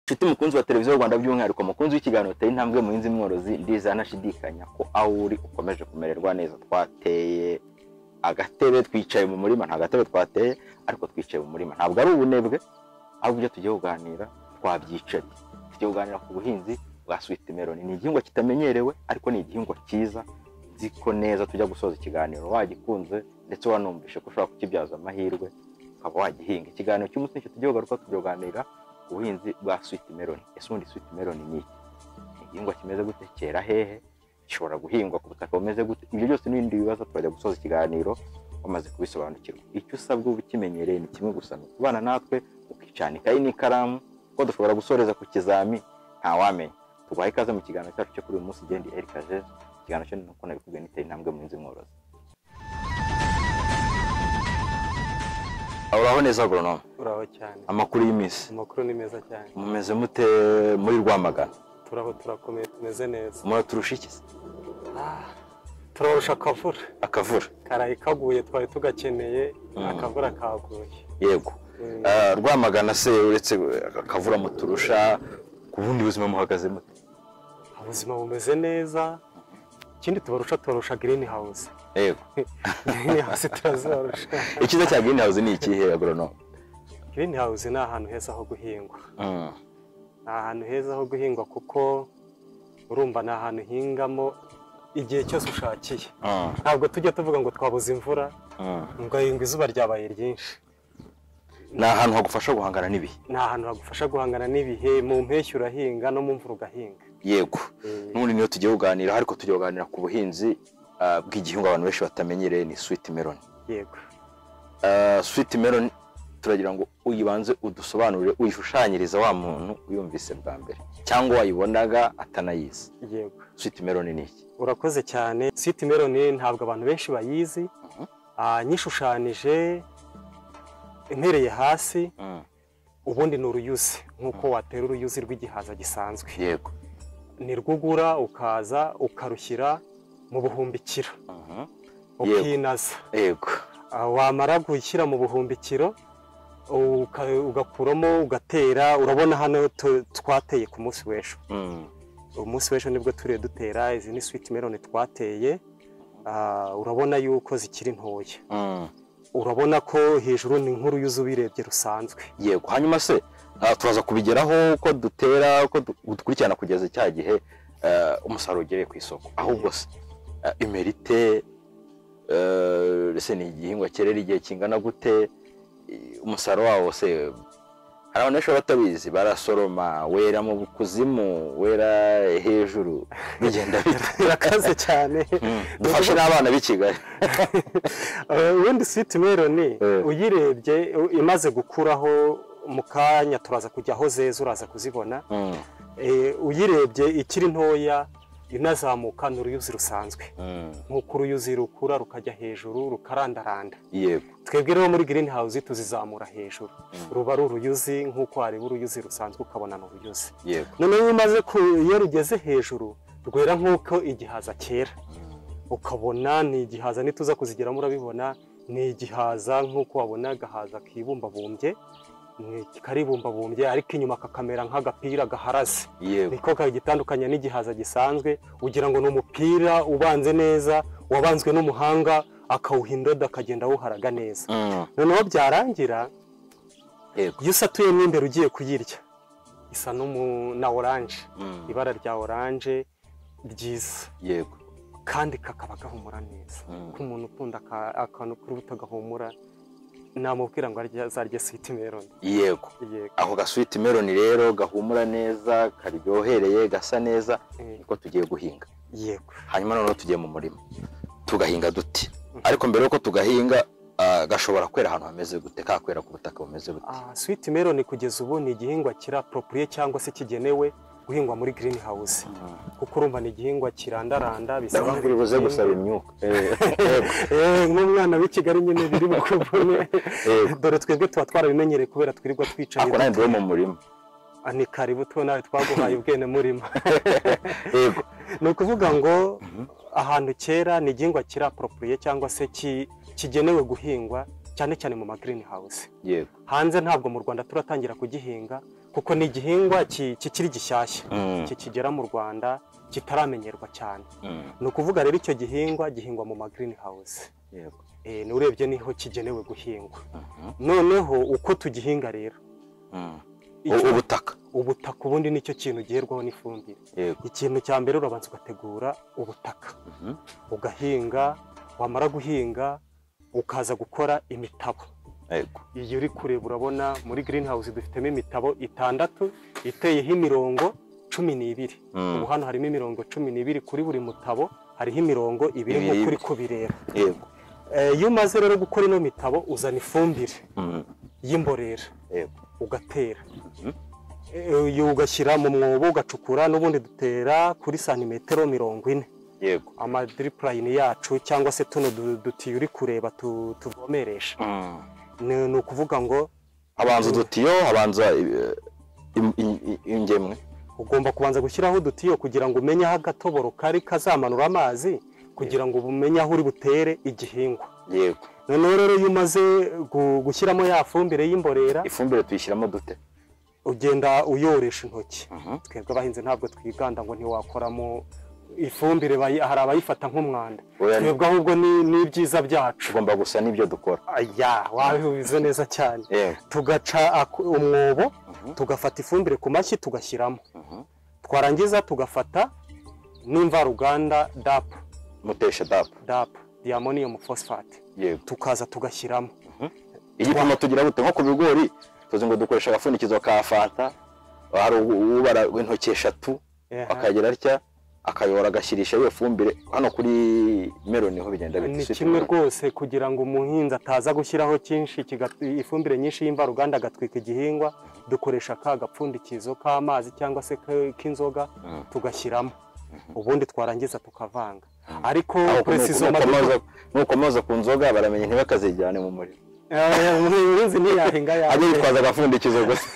nshuti mukunzi wa televiziyo rwanda by'umwihariko mukunzi w'ikiganiro uteye intambwe muhinzi mworozi ntashidikanya ko aho uri ukomeje kumererwa neza twateye agatebe twicaye mu murima nta gatebe twateye ariko twicaye mu murima ntabwo ari ubunebwe ahubwo ibyo tugiye kuganira twabyicaye tugiye kuganira ku buhinzi bwa switi meloni ni igihingwa kitamenyerewe ariko ni igihingwa cyiza nzi ko neza tujya gusoza ikiganiro wagikunze ndetse wanumvishe ko ushobora kukibyaza amahirwe ukaba wagihinga ikiganiro cy'umunsi nicyo tugiye kugaruka tujya kuganira ubuhinzi bwa switi meloni ese ubundi switi meloni ni iki ni igihingwa kimeze gute cyera hehe gishobora guhingwa ku butaka bumeze gute ibyo byose n'ibindi bibazo turajya gusoza ikiganiro wamaze kubisobanukirwa icyo usabwa uba ukimenyereye ni kimwe gusa ni ukubana natwe ukicana ikayi n'ikaramu kuko dushobora gusoreza ku kizami ntawamenya tubaha ikaze mu kiganiro cyacu cyo kuri uyu munsi gendi erika jeje ikiganiro cyo nuko nabikubwiye niteye intambwe mu nzi mworozi uraho neza agoronome turaho cyane amakuru y'iminsi amakuru ni meza cyane mumeze mute muri rwamagana turaho turakomeye tumeze neza muraturusha iki Ah, turarusha akavura akavura karaye kaguye twari tugakeneye Mm. akavura kaguye yego Mm. Ah, rwamagana se uretse akavura muturusha ku bundi buzima muhagaze mute ubuzima bumeze neza ikindi tubarusha tubarusha green house yego green house turazibarusha icyiza cya girini hawuzi ni ikihe agoronome green house ni ahantu heza ho guhingwa Mm, ni ahantu heza ho guhingwa kuko urumva ni ahantu hingamo igihe cyose ushakiye mm, ntabwo tujya tuvuga ngo twabuze imvura mm. ngo ngo izuba ryabaye ryinshi ni ahantu hagufasha guhangana n'ibihe ni ahantu hagufasha guhangana n'ibihe mu mpeshyi urahinga no mu mvura ugahinga yego Eh, n'ubundi niyo tugiye kuganira ariko tugiye kuganira ku buhinzi ah, bw'igihingwa abantu benshi batamenyereye ni switi meloni yego switi meloni turagira ngo uyibanze udusobanurire uyishushanyirize wa muntu uyumvise bwa mbere cyangwa wayibonaga atanayizi yego switi meloni ni iki urakoze cyane siti meloni ntabwo abantu benshi bayizi Mhm. Ah, nyishushanyije ntereye hasi ubundi ni uruyuzi nk'uko watera uruyuzi rw'igihaza gisanzwe yego ni rwugura ukaza ukarushyira mu buhumbikiro ukinaza yego Ah, wamara gushyira mu buhumbikiro uka- ugakuramo ugatera urabona hano tu- twateye ku munsi w'ejo Mm, umunsi w'ejo nibwo turiye dutera izi ni switi meloni twateye Ah, urabona yuko zikiri ntoya mm, urabona ko hejuru ni nk'uruyuzi ubirebye rusanzwe yego hanyuma se ah, turaza kubigeraho uko dutera uko du- dukurikirana kugeza cya gihe ah, umusaruro ugereye ku isoko ahubwo se ah, imerite eh, ese ni igihingwa cyerera igihe kingana gute Eh, umusaruro wawo se hari abantu benshi baba batabizi barasoroma wera mu kuzimu wera hejuru bigenda bite birakaze cyane Mm, dufashe n'abana b'i kigali Eh, ubundi switi meloni Eh. uyirebye u- imaze gukuraho mu kanya turaza kujya aho zeze uraza kuzibona Mm, Eh, uyirebye ikiri ntoya inazamuka ni uruyuzi rusanzwe mm, nk'uko uruyuzi rukura rukajya hejuru rukarandaranda yego twebwe rero muri green house tuzizamura hejuru Mm. ruba ari uruyuzi nk'uko wareba uruyuzi rusanzwe ukabona ni uruyuzi yego noneho iyo umaze ku- iyo rugeze hejuru rwera nk'uko igihaza cyera ukabona ni igihaza nituza kuzigeramo urabibona ni igihaza nk'uko wabona agahaza kibumbabumbye ni- karibumbabumbye ariko inyuma kakamera nk'agapira gaharaze yego niko kagitandukanya n'igihaza gisanzwe ugira ngo ni umupira ubanze neza wabanzwe n'umuhanga akawuha indodo akagenda awuharaga neza Mm, noneho byarangira yego iyo usatuyemo imbere ugiye kuyirya isa n'umu- na oranje Mm, ibara rya oranje ryiza yego kandi kakaba gahumura neza Mm. k'umuntu ukunda aka- akantu k'urubuto gahumura namubwira ngo arye- azarye switi meloni yego Yego. ako gaswiti meloni rero gahumura neza karyohereye gasa neza Eh, niko tugiye guhinga yego hanyuma noneho tugiye mu murima tugahinga duti Mhm. ariko mbere yuko tugahinga ah, gashobora kwera ahantu hameze gute kakwera ku butaka bumeze bute Ah, switi meloni kugeza ubu ni igihingwa kiraporopuriye cyangwa se kigenewe guhingwa muri green house kuko urumva ni igihingwa kirandaranda bisa ndabona uri buze gusaba imyuka Eh, Eh, nk'umwana w'i kigali nyine biri bukuvune Yego. dore twebwe tuba twarabimenyereye kubera twirirwa twicaye ako nanjye mu murima Ah, ni karibu tuwe nawe twaguhaye ubwene murima yego ni ukuvuga ngo ahantu kera ni igihingwa kiraporopuriye cyangwa se ki- kigenewe guhingwa cyane cyane mu ma green house yego hanze ntabwo mu rwanda turatangira kugihinga kuko ni igihingwa ki- kikiri gishyashya Mm, kikigera mu rwanda kitaramenyerwa cyane mm, ni ukuvuga rero icyo gihingwa gihingwa mu ma green house yego. Eh, n'urebye niho kigenewe guhingwa Mhm, noneho uko tugihinga rero mm. U- icyo- ubutaka ubutaka ubundi nicyo kintu giherwaho n'ifumbire yego ikintu cya mbere urabanza ugategura ubutaka Mhm, ugahinga wamara guhinga ukaza gukora imitabo yego iyi uri kureba urabona muri green house dufitemo imitabo itandatu iteyeho imirongo cumi n'ibiri Mm, ubu hano harimo imirongo cumi n'ibiri kuri buri mutabo hariho imirongo ibiri Ibiri. nk'uko uri kubireba yego Eh, iyo umaze rero gukora ino mitabo uzana ifumbire Mm, y'imborera yego ugatera Mhm. Eh, iyo ugashyira mu mwobo ugacukura n'ubundi dutera kuri santimetero mirongo ine yego amadripurayini yacu cyangwa se tuno du- dutiyo uri kureba tu- tuvomeresha Mm. ni ni ukuvuga ngo habanza udutiyo habanza eh, im- i- i- ingemwe ugomba kubanza gushyiraho udutiyo kugira ngo umenye aho agatoboro kari kazamanura amazi kugira ngo umenye aho uri butere igihingwa yego noneho rero iyo umaze gu- gushyiramo ya fumbire y'imborera ifumbire tuyishyiramo dute ugenda uyoresha intoki Mhm, twebwe abahinzi ntabwo twiganda ngo ntiwakoramo ifumbire bayi- hari abayifata nk'umwanda oya, twebwe ahubwo ni ni ibyiza byacu tugomba gusa n'ibyo dukora aya wabivuze neza cyane yego tugaca ak- umwobo Mhm, tugafata ifumbire ku mashyi tugashyiramo mhm. twarangiza tugafata n'imvaruganda dapu mutesha dapu dapu diamonium phosphate yego tukaza tugashyiramo igipimo tugira bute nko ku bigori tuzi ngo dukoresha agapfundikizo ka fanta hari u- ubara intoki eshatu Ehe. akagira atya akayora agashyirisha iyo fumbire hano kuri meloni niho bigenda ni bita kimwe rwose kugira ngo umuhinzi ataza gushyiraho cyinshi kiga- ifumbire nyinshi y'imvaruganda agatwika igihingwa dukoresha ka gapfundikizo k'amazi cyangwa se k- k'inzoga Mm. tugashyiramo ubundi twarangiza tukavanga ariko Aho precision nuko- nukomoza- nukomoza ku nzoga baramenya ntibakazijyane mu muriro Eh, umuhinzi ntiyahinga ajye yawe yitwaza agapfundikizo gusa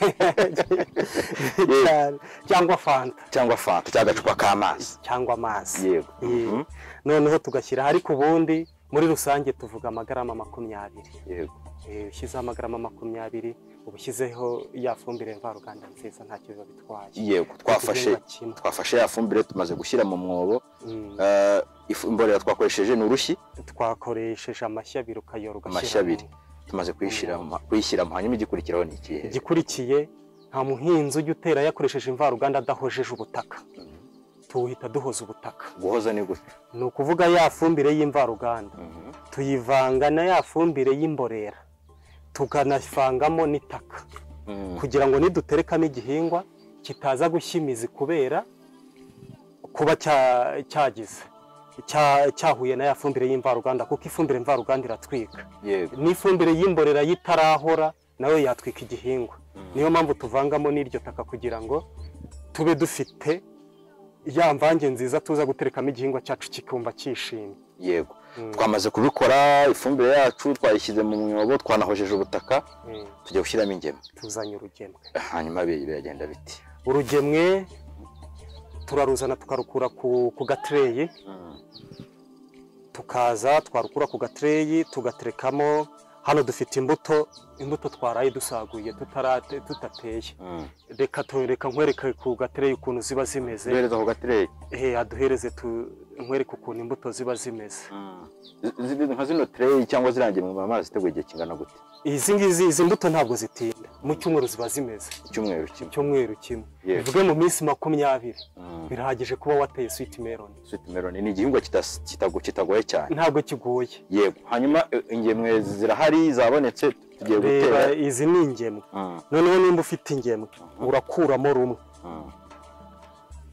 cyane cyangwa fanta cyangwa fanta cyangwa agacupa k'amazi cyangwa amazi yego Yego. Mhm. noneho tugashyira ariko ubundi muri rusange tuvuga amagarama makumyabiri yego Eh, ushyizeho amagarama makumyabiri uba ushyizeho ya fumbire mvaruganda nziza ntacyo biba bitwaye yego twafashe Igihingwa kimwe. twafashe ya fumbire tumaze gushyira mu mwobo Mm, Eh, ifu- imborera twakoresheje ni urushyi twakoresheje amashyi abiri ukayora ugashyiramo. Amashyi abiri. tumaze kuyishyiramo kuyishyiramo hanyuma igikurikiraho ni ikihe igikurikiye nta muhinzi ujya utera yakoresheje imvaruganda adahojeje ubutaka tuwuhita duhoza ubutaka guhoza ni gute ni ukuvuga ya fumbire y'imvaruganda tuyivanga na ya fumbire y'imborera tukanavangamo n'itaka Mm. kugira ngo niduterekamo igihingwa kitaza gushya imizi kubera kuba cya- cyagize cya- cyahuye na ya fumbire y'imvaruganda kuko ifumbire mvaruganda iratwika yego n'ifumbire y'imborera yitarahora nayo yatwika igihingwa Mm. niyo mpamvu tuvangamo n'iryo taka kugira ngo tube dufite ya mvange nziza tuza guterekamo igihingwa cyacu kikumva cyishimye yego Mm, twamaze kubikora ifumbire yacu twayishyize mu mwobo twanahojeje ubutaka mm, tujya gushyiramo ingemwe tuzanye urugemwe hanyuma bi- biragenda biti urugemwe turaruzana tukarukura ku, ku gatireyi tukaza twarukura ku gatireyi tugaterekamo hano dufite imbuto imbuto twaraye dusaguye tutarate- tutateye reka tu- reka nkwereke ku gatireyi ukuntu ziba zimeze duhereza ku gatireyi ehe aduhereze tu- nkwereke ukuntu imbuto ziba zimeze Zi- zi- nka zino tireyi cyangwa zirangiye mu mama ziteguye igihe kingana gute izi ngizi izi mbuto ntabwo zitinda mu cyumweru ziba zimeze icyumweru kimwe icyumweru kimwe Yego. bivuge mu minsi makumyabiri Mm. birahagije kuba wateye switi meroni sweet melon ni igihingwa kitas- kitago- kitagoye cyane ntabwo kigoye yego hanyuma eh, ingemwe zirahari zabonetse tugiye reba gutera izi ni ingemwe Mm, noneho nimba ufite ingemwe urakuramo rumwe mm.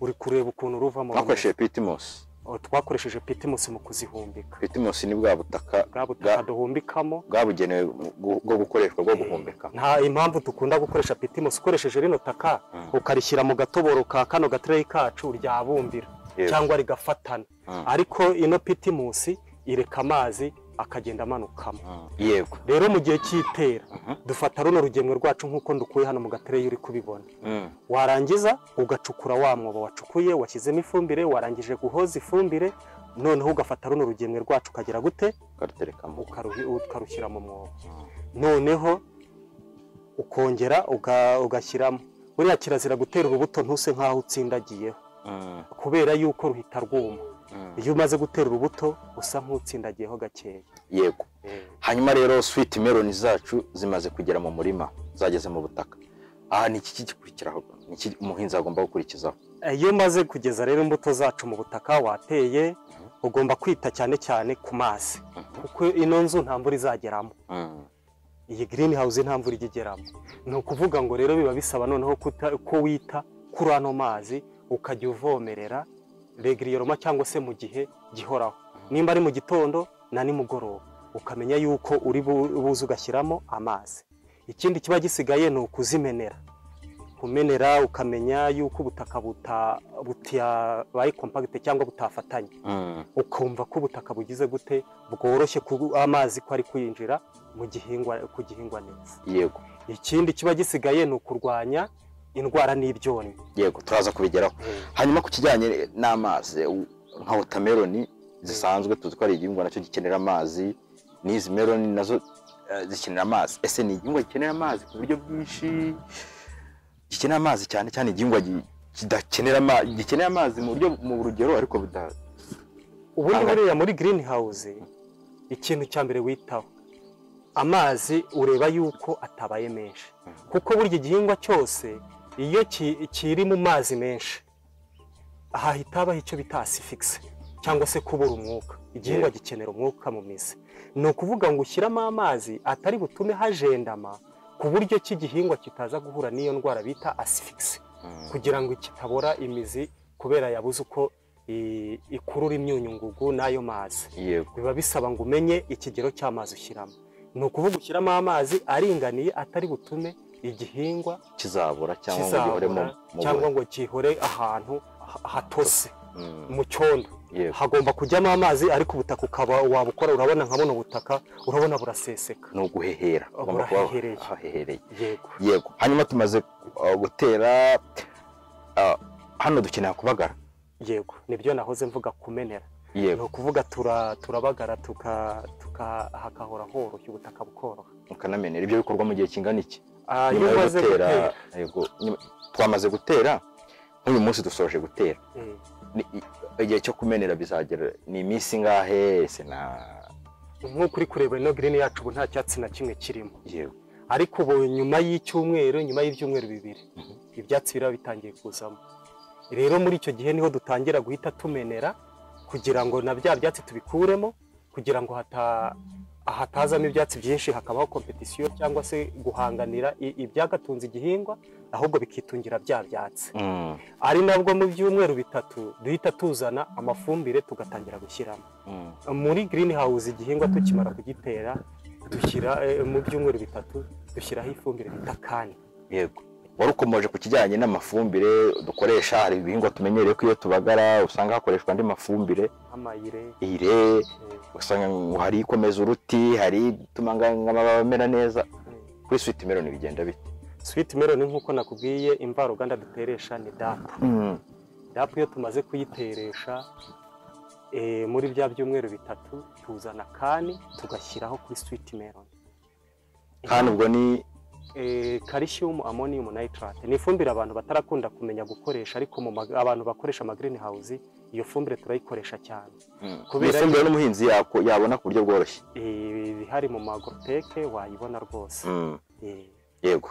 uri kureba ukuntu ruvamo rumwe. twakoresheje pitimusi Oh, twakoresheje pitimusi mu kuzihumbika pitimusi ni bwa butaka bwa butaka Bwa- duhumbikamo bwabugenewe mu- gu- bwo gukoreshwa bwo guhumbika nta impamvu dukunda gukoresha pitimusi ukoresheje rino taka Mm. ukarishyira mu gatoboro ka kano gatireyi kacu ryabumbira Yego. cyangwa rigafatana Mm. ariko ino pitimusi ireka amazi akagenda amanukamo Mm. yego rero mu gihe cy'itera Mhm. dufata runo rugemwe rwacu nk'uko ndukuye hano mu gatireyi uri kubibona Mm. warangiza ugacukura wa mwobo wacukuye washyizemo ifumbire warangije guhoza ifumbire noneho ugafata runo rugemwe rwacu ukagera gute ukaruterekamo Ukaruhi- ukarushyira mu mwobo Mm. noneho ukongera uga- ugashyiramo buriya kirazira gutera urubuto ntuse nk'aho utsindagiyeho kubera yuko ruhita rwuma iyo umaze gutera urubuto usa nk'utsindagiyeho gakeya yego hanyuma rero switi meloni zacu zimaze kugera mu murima zageze mu butaka aha ni iki gikurikiraho ni iki umuhinzi agomba gukurikizaho Eh, iyo umaze kugeza rero imbuto zacu mu butaka wateye ugomba kwita cyane cyane ku mazi kuko ino nzu nta mvura izageramo Mm. iyi girini hawuze nta mvura ijya igeramo ni ukuvuga ngo rero biba bisaba noneho kuta- ko wita kuri ano mazi ukajya uvomerera regiriyoroma cyangwa se mu gihe gihoraho nimba ari mu gitondo na nimugoroba ukamenya yuko uri bu- buze ugashyiramo amazi ikindi kiba gisigaye ni ukuzimenera kumenera ukamenya yuko ubutaka buta- butabaye kompagite cyangwa butafatanye Mm. ukumva ko ubutaka bugize gute bworoshye ku amazi ko ari kwinjira mu gihingwa ku gihingwa neza yego ikindi kiba gisigaye ni ukurwanya indwara n'ibyonnyi yego turaza kubigeraho hanyuma ku kijyanye n'amazi u- nka wotameloni zisanzwe tuzi ko ari igihingwa nacyo gikenera amazi n'izi meloni nazo eh, zikenera amazi ese ni igihingwa gikenera amazi ku buryo bwinshi gikenera amazi cyane cyane igihingwa gi- kidakenera amazi gikenera amazi mu buryo mu rugero ariko buda ubundi Aha. buriya muri green house ikintu cya mbere witaho amazi ureba yuko atabaye menshi kuko burya igihingwa cyose iyo ki- kiri mu mazi menshi hahita habaho icyo bita asifikisi cyangwa se kubura umwuka igihingwa Yego. gikenera umwuka mu mizi ni ukuvuga ngo ushyiramo amazi atari butume hajendama ku buryo ki igihingwa kitaza guhura n'iyo ndwara bita asifikisi kugira ngo kitabora imizi kubera yabuze uko i- ikurura imyunyungugu n'ayo mazi yego biba bisaba ngo umenye ikigero cy'amazi ushyiramo ni ukuvuga ushyiramo amazi aringaniye atari butume igihingwa kizabura cyangwa ngo gihore mu kizabura mu cyangwa buri- ngo gihore ahantu ha- hatose Mm. mu cyondo yego hagomba kujyamo amazi ariko ubutaka ukaba wabukora urabona nka buno butaka urabona buraseseka ni uguhehera ugomba kuba Burahehereye. hahehereye yego yego hanyuma tumaze uh, gutera uh, hano dukeneye kubagara yego nibyo nahoze mvuga kumenera ni yego ukuvuga tura- turabagara tuka tuka hakahora horoshye ubutaka bukoroha mukanamenera ibyo bikorwa mu gihe kingana iki Ah, Nyuma iyo yo umaze gutera, gutera yego nyuma- twamaze gutera nk'uyu munsi dusoje gutera Mm. Ni- i- igihe cyo kumenera bizagera ni iminsi ingahe se na nk'uko uri kureba ino girini yacu ubu nta cyatsi na kimwe kirimo yego ariko ubu nyuma y'icyumweru nyuma y'ibyumweru bibiri Mhm. ibyatsi biba bitangiye kuzamo rero muri icyo gihe niho dutangira guhita tumenera kugira ngo na bya byatsi tubikuremo kugira ngo hata hatazamo ibyatsi byinshi hakabaho kompetisiyo cyangwa se guhanganira i- ibyagatunze igihingwa ahubwo bikitungira bya byatsi Mm, ari nabwo mu byumweru bitatu duhita tuzana amafumbire tugatangira gushyiramo mm, muri green house igihingwa tukimara kugitera dushyira eh, mu byumweru bitatu dushyiraho ifumbire bita kani yego wari ukomoje ku kijyanye n'amafumbire dukoresha hari ibihingwa tumenyereye ko iyo tubagara usanga hakoreshwa andi mafumbire amayire ire eh, usanga ngo hari ikomeza uruti hari ituma nga- nk'amababi amera neza kuri switi meloni bigenda bite sweet melon nk'uko nakubwiye imvaruganda duteresha ni dapu dapu iyo tumaze kuyiteresha eh, muri bya byumweru bitatu tuzana kani tugashyiraho kuri sweet melon kandi ubwo ni eh, calcium ammonium nitrate ni ifumbire abantu batarakunda kumenya gukoresha ariko mu mag- abantu bakoresha ama green house iyo fumbire turayikoresha cyane kubera Kubera- ifumbire n'umuhinzi yako- yabona ku buryo bworoshye ibihari mu magoroteke wayibona rwose Eh, yego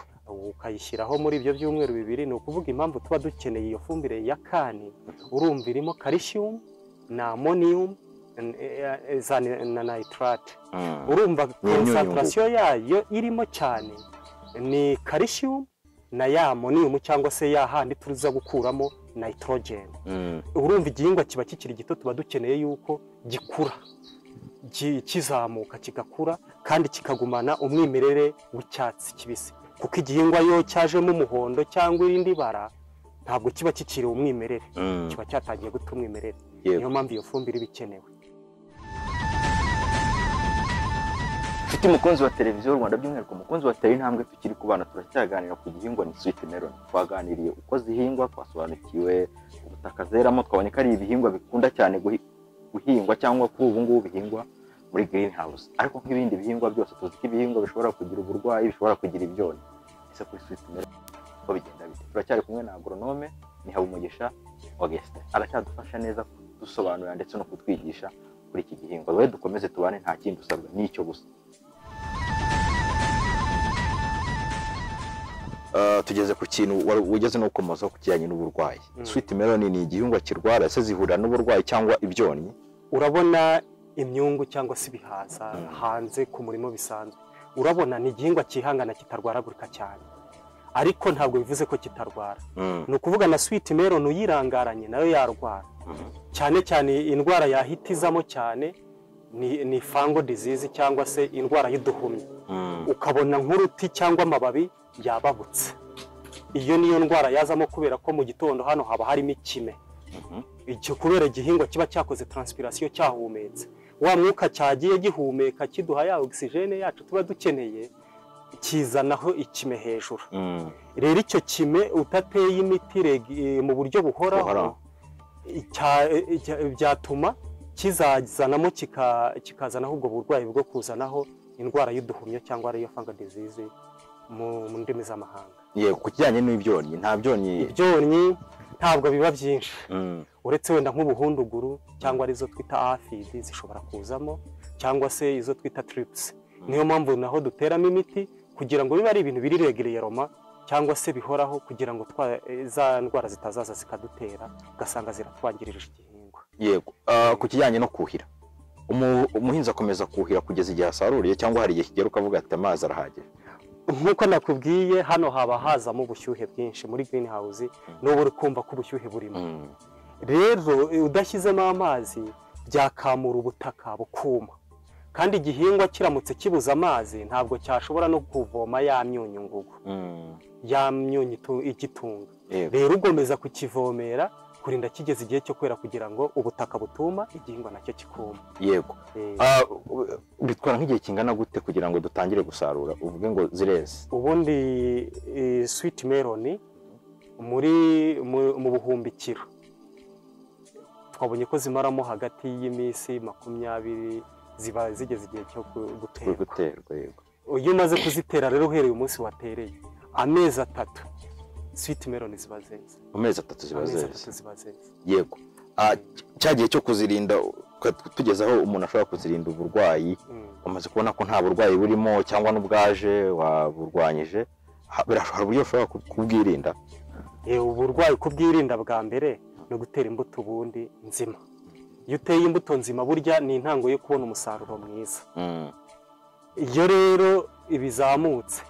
ukayishyiraho muri ibyo byumweru bibiri ni ukuvuga impamvu tuba dukeneye iyo fumbire ya kani urumva irimo calcium na ammonium n- eh, eh, za ni- na nitrate Mm. urumva imyunyungugu. concentration yayo irimo cyane ni calcium na ya ammonium cyangwa se ya handi tuza gukuramo nitrogen Mm. urumva igihingwa kiba kikiri gito tuba dukeneye yuko gikura ki- kizamuka kigakura kandi kikagumana umwimerere w'icyatsi kibisi kuko igihingwa iyo cyajemo umuhondo cyangwa irindi bara ntabwo kiba kikiri umwimerere Mm. kiba cyatangiye guta umwimerere niyo yego mpamvu iyo fumbire iba ikenewe mfite umukunzi wa televiziyo y'u rwanda by'umwihariko umukunzi wa tele intambwe tukiri ku bana turacyaganira ku gihingwa ni switi meloni twaganiriye uko zihingwa twasobanukiwe ubutaka zeramo twabonye ko ari ibihingwa bikunda cyane guhi- guhingwa cyangwa kuri ubu ngubu bihingwa muri green house ariko nk'ibindi bihingwa byose tuzi ko ibihingwa bishobora kugira uburwayi bishobora kugira ibyonnyi ese kuri switi meloni uko bigenda bite turacyari kumwe na agoronome ni habumugisha ogesite aracyadufasha neza kudusobanurira ndetse no kutwigisha kuri iki gihingwa we dukomeze tubane nta kindi usabwa ni icyo gusa Ah, tugeze ku kintu wari ugeze no gukomozaho ku kijyanye n'uburwayi Mm. switi meloni ni igihingwa kirwara ese zihurira n'uburwayi cyangwa ibyonnyi urabona imyungu cyangwa se ibihaza Mm. hanze ku murimo bisanzwe urabona ni igihingwa cyihangana kitarwaragurika cyane ariko ntabwo bivuze ko kitarwara ni ukuvuga na switi meroni uyirangaranye nayo yarwara cyane cyane indwara yahitizamo cyane ni, ni fango disease cyangwa se indwara y'uduhumyi ukabona nk'uruti cyangwa amababi yababutse iyo niyo ndwara yazamo kubera ko mu gitondo hano haba harimo ikime icyo kubera igihingwa kiba cyakoze taransipirasiyo cyahumetse wa mwuka cyagiye gihumeka kiduha ya ogisijene yacu tuba dukeneye kizanaho ikime hejuru rero icyo kime utateye imiti reg- mu buryo buhoraho Buhoraho. cya- cya- byatuma kizazanamo kika- kikazanaho ubwo burwayi bwo kuzanaho indwara y'uduhumyo cyangwa ariyo fanga disease mu mu ndimi z'amahanga yego ku kijyanye n'ibyonnyi nta byonnyi ibyonnyi ntabwo biba byinshi Mm. uretse wenda nk'ubuhunduguru cyangwa arizo twita afidi zishobora kuzamo cyangwa se izo twita tiripusi niyo mpamvu naho duteramo imiti kugira ngo bibe ari ibintu biri regiriyeroma cyangwa se bihoraho kugira ngo twa- eh, za ndwara zitazaza zikadutera ugasanga ziratwangirije igihingwa yego Ah, ku kijyanye no kuhira Umu- umuhinzi akomeza kuhira kugeza igihe asaruriye cyangwa hari igihe kigera ukavuga ati amazi arahagije nk'uko nakubwiye hano haba hazamo ubushyuhe bwinshi muri girini hawuzi n'ubu uri kumva ko ubushyuhe burimo rero eh, udashyizemo amazi byakamura ubutaka bukuma kandi igihingwa kiramutse kibuze amazi ntabwo cyashobora no kuvoma ya myunyu ngugu ya myunyu itu- igitunga yego rero ugomeza kukivomera kurinda kigeze igihe cyo kwera kugira ngo ubutaka butuma igihingwa nacyo kikuma yego Eh, Ah, u- bitwara nk'igihe kingana gute kugira ngo dutangire gusarura uvuge ngo zireze ubundi eh, switi meroni muri mu mu buhumbikiro twabonye ko zimaramo hagati y'iminsi makumyabiri ziba zigeze igihe cyo gu- kuri guterwa guterwa yego iyo umaze kuzitera rero uhereye umunsi watereye amezi atatu switi meroni ziba zeze mu mezi atatu ziba amezi zeze atatu ziba zeze yego Ah, cya gihe cyo kuzirinda uka- tugeze aho umuntu ashobora kuzirinda uburwayi Mm. umaze kubona ko nta burwayi burimo cyangwa n'ubwaje waburwanyije ha- birashobora uburyo ushobora ku- kubwirinda Eh, uburwayi kubwirinda bwa mbere ni ugutera imbuto ubundi nzima iyo uteye imbuto nzima burya ni intango yo kubona umusaruro mwiza Mm. iyo rero ibizamutse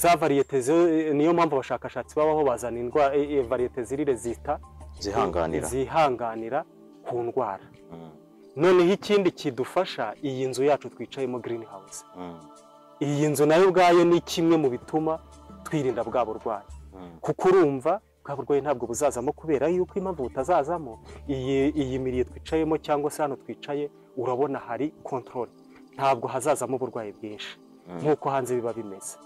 za variyete zo- niyo mpamvu abashakashatsi babaho bazana indwara variyete zirire zita zihanganira zihanganira ku ndwara Mm, noneho ikindi kidufasha iyi nzu yacu twicayemo girini hawuze mm, iyi nzu nayo ubwayo ni kimwe mu bituma twirinda bwa burwayi mm, kuko urumva bwa burwayi ntabwo buzazamo kubera yuko impamvu butazazamo iyi iyi miriye twicayemo cyangwa se hano twicaye urabona hari kontorore ntabwo hazazamo uburwayi bwinshi mm. nk'uko hanze biba bimeze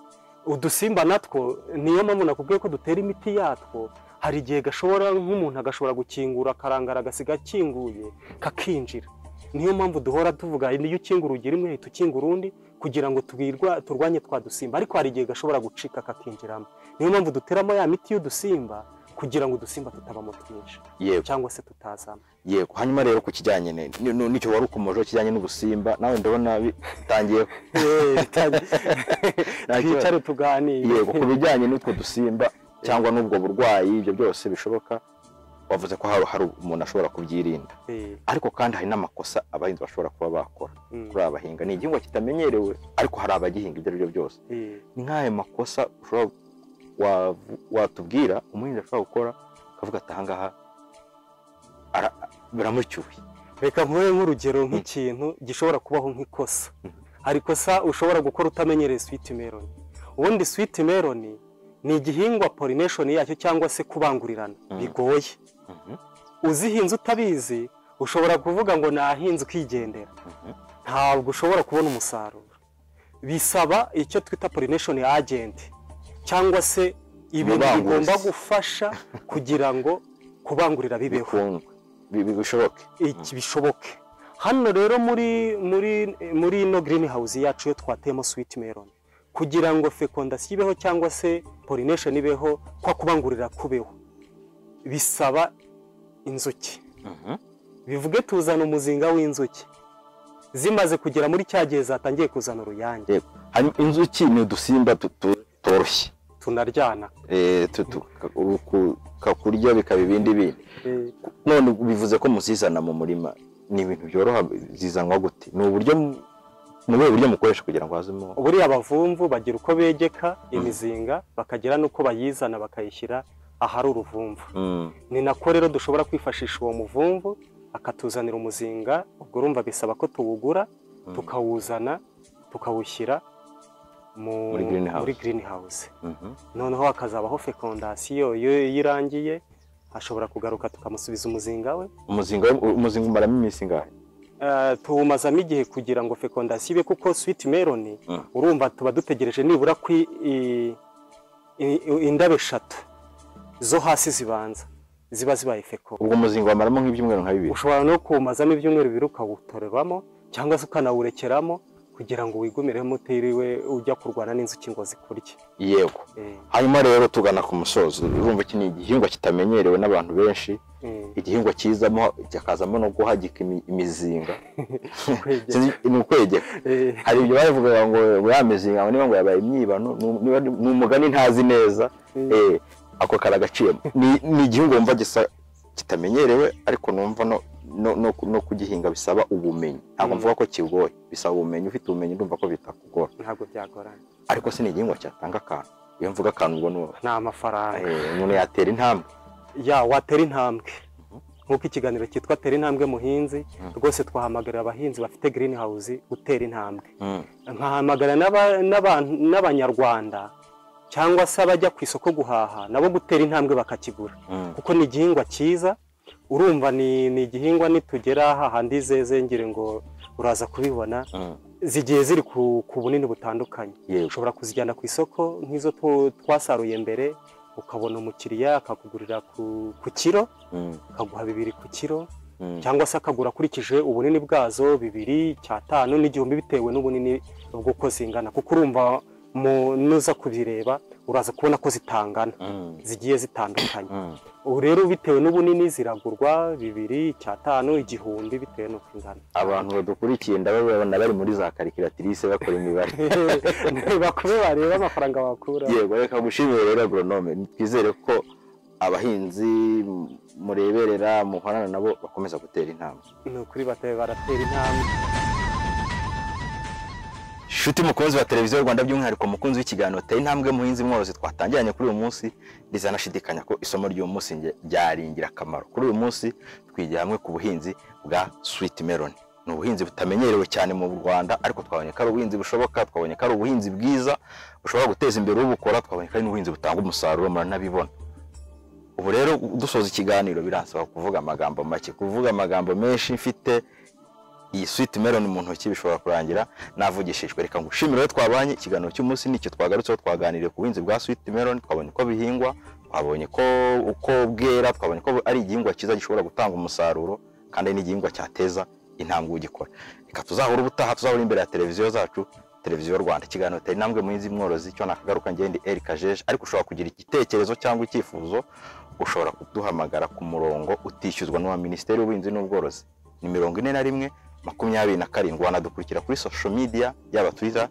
udusimba natwo niyo mpamvu nakubwiye ko dutera imiti yatwo hari igihe gashobora nk'umuntu agashobora gukingura akarangara agasiga akinguye kakinjira niyo mpamvu duhora tuvuga niyo ukingura urugi rimwe hita ukingura urundi kugira ngo twirwa- turwanye twa dusimba ariko hari igihe gashobora gucika kakinjiramo niyo mpamvu duteramo ya miti y'udusimba kugira ngo udusimba tutabamo twinshi yego cyangwa se tutazamo yego hanyuma rero ku kijyanye ne- ni- ni- n'icyo wari ukomojeho kijyanye n'ubusimba nawe ndabona bitangiye Nta kibazo. twicare tuganire yego ku bijyanye n'utwo dusimba cyangwa n'ubwo burwayi ibyo byose bishoboka wavuze ko hari hari umuntu ashobora kubyirinda Eh, ariko kandi hari n'amakosa abahinzi bashobora kuba bakora mm, kuri aba bahinga ni igihingwa kitamenyerewe ariko hari abagihinga ibyo ari byo byose eh. ni nk'ayo makosa ushobora wavu- watubwira umuhinzi ashobora gukora akavuga ati ahangaha ara- biramucyuye reka nkube nk'urugero nk'ikintu gishobora kubaho nk'ikosa hari ikosa ushobora gukora utamenyereye switi meloni ubundi switi meloni ni igihingwa polination yacyo cyangwa se kubangurirana Mm. bigoye Mhm, uzihinze utabizi ushobora kuvuga ngo nahinze ukigendera mhm. ntabwo ushobora kubona umusaruro bisaba icyo twita polination agent cyangwa se ibintu Umubanguzi. bigomba gufasha kugira ngo kubangurira bibeho bikundwe Bi- bi- bishoboke iki bishoboke hano rero muri muri muri ino girini hawuzi yacu iyo twateyemo switi meloni kugira ngo fecondation ibeho cyangwa se pollination ibeho kwa kubangurira kubeho bisaba inzuki Mhm. bivuge tuzana umuzinga w'inzuki zimaze kugera muri cya gihe zatangiye kuzana uruyange hanyuma inzuki ni udusimba tutu- tworoshye tunaryana Eh, tutu- ku- ku- kakurya bikaba ibindi bindi Eh, none bivuze ko muzizana mu murima ni ibintu byoroha zizanwa gute ni uburyo mu- ni ubuhe buryo mukoresha kugira ngo hazemo buriya abavumvu bagira uko begeka imizinga bakagira n'uko bayizana bakayishyira ahari uruvumvu Mm. ni nako rero dushobora kwifashisha uwo muvumvu akatuzanira umuzinga ubwo urumva bisaba ko tuwugura Mm. tukawuzana tukawushyira mu Muri greenhouse. muri greenhouse Mhm. noneho hakazabaho fecondation iyo iyo irangiye hashobora kugaruka tukamusubiza umuzinga we umuzinga we- umuzinga umaramo iminsi ingahe Eh, tuwumazamo igihe kugira ngo fecondation ibe kuko sweet melon Mm. urumva tuba dutegereje nibura ko i- i- i- indabo eshatu zo hasi zibanza ziba zibaye feco ubwo umuzinga wamaramo nk'ibyumweru nka bibiri ushobora no kuwumazamo ibyumweru bibiri ukawutorerwamo cyangwa se ukanawurekeramo kugira ngo wigumiremo utiriwe ujya kurwana n'inzuki ngo zikurye yego Eh, hanyuma rero tugana ku musozo urumva iki ni igihingwa kitamenyerewe n'abantu benshi eh, igihingwa kizamo kikazamo no guhagika imi- imizinga kwegera. Sinzi- ni ukwegeka Eh, hari ibyo bavuga ngo ya mizinga ngo niba ngo yabaye imyibano nu- niba ni ni umugani ntazi neza Mm. eh, ako karagaciyemo Ni- ni igihingwa wumva gisa kitamenyerewe ariko numva no no- no- no kugihinga bisaba ubumenyi ntabwo Mm. mvuga ko kigoye bisaba ubumenyi ufite ubumenyi ndumva ko bitakugora ntabwo byagorana ariko si ni igihingwa cyatanga akantu iyo mvuga akantu ubwo ni ni amafaranga Eh, umuntu yatera intambwe ya watera intambwe nk'uko ikiganiro cyitwa tera intambwe muhinzi Mhm. rwose twahamagarira abahinzi bafite green house gutera intambwe nkahamagarira n'aba- n'abantu- n'abanyarwanda cyangwa se abajya ku isoko guhaha nabo gutera intambwe bakakigura kuko ni igihingwa cyiza urumva ni ni igihingwa nitugera hahandi zezengere ngo uraza kubibona zigiye ziri ku ku bunini butandukanye yego ushobora kuzijyana ku isoko nk'izo tu- twasaruye mbere ukabona umukiriya akakugurira ku, ku kiro Mm, akaguha bibiri ku kiro mm, cyangwa se akagura akurikije ubunini bwazo bibiri cyatanu n'igihumbi bitewe n'ubunini bw'uko zingana kuko urumva mu nuza kubireba uraza kubona ko zitangana mm, zigiye zitandukanye mm. ubu rero bitewe n'ubunini ziragurwa bibiri cyatanu igihumbi bitewe n'uko ingana abantu badukurikiye ndababona bari muri za karikiratirise bakora imibare bakube bareba amafaranga bakura yego reka gushimira rero agoronome twizere ko abahinzi m- mureberera muhorana nabo bakomeza gutera intambwe ni ukuri batabe baratera intambwe Shuti mukunzi wa televiziyo Rwanda by'umwihariko mukunzi w'ikiganiro tera intambwe muhinzi mworozi twatangiranye kuri uyu munsi rizanashidikanya ko isomo ry'uyu munsi nge- ryari ingirakamaro kuri uyu munsi twigira hamwe ku buhinzi bwa sweet melon ni ubuhinzi butamenyerewe cyane mu Rwanda ariko twabonye ko ari ubuhinzi bushoboka twabonye ko ari ubuhinzi bwiza bushobora guteza imbere ubukora twabonye ko ari n'ubuhinzi butanga umusaruro muranabibona ubu rero dusoza ikiganiro biransaba kuvuga amagambo make kuvuga amagambo menshi mfite iyi sweet melon mu ntoki bishobora kurangira navugishijwe reka ngushimire rero twabanye ikiganiro cy'umunsi nicyo twagarutseho twaganiriye ku buhinzi bwa sweet melon twabonye uko bihingwa twabonye ko uko bwera twabonye ko ari igihingwa cyiza gishobora gutanga umusaruro kandi ari n'igihingwa cyateza intambwe ugikora reka tuzahura ubutaha tuzahura imbere ya televiziyo zacu televiziyo rwanda ikiganiro tari intambwe muhinzi mworozi cyo nakagaruka ngende erika jeje ariko ushobora kugira igitekerezo cyangwa icyifuzo ushobora kuduhamagara ku murongo utishyuzwa n'uwa minisiteri y'ubuhinzi n'ubworozi ni mirongo ine na rimwe makumyabiri na karindwi wanadukurikira kuri social media yaba twitter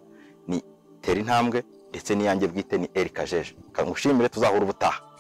ni tera intambwe ndetse n'iyanjye bwite ni erika jeje kangushimire tuzahura ubutaha